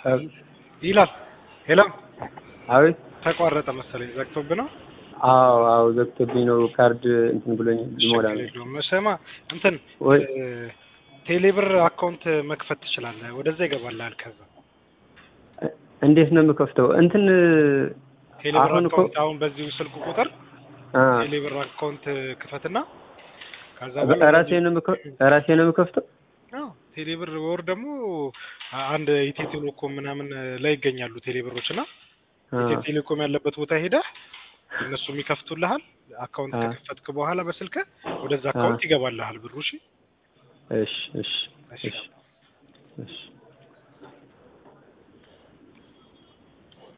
ይላል ሄሎ አቤት ተቋረጠ መሰለኝ ዘግቶብህ ነው አዎ አዎ ዘግቶብኝ ነው ካርድ እንትን ብሎኝ ልሞላ ነው የለውም ስማ እንትን ወይ ቴሌብር አካውንት መክፈት ትችላለህ ወደዛ ይገባልሃል ከዛ እንዴት ነው የምከፍተው እንትን ቴሌብር አሁን እኮ አካውንት አሁን በዚሁ ስልክ ቁጥር አ ቴሌብር አካውንት ክፈትና ከዛ ራሴ ነው የምከ- ራሴ ነው የምከፍተው አዎ ቴሌብር ወር ደግሞ አንድ ኢትዮ ቴሌኮም ምናምን ላይ ይገኛሉ ቴሌብሮች እና አ ኢትዮ ቴሌኮም ያለበት ቦታ ሄደህ እነሱም ይከፍቱልሃል። አካውንት አ ከከፈትክ በኋላ በስልክ ወደዛ አካውንት ይገባልሃል ብሩ። እሺ እሺ እሺ እሺ እሺ እሺ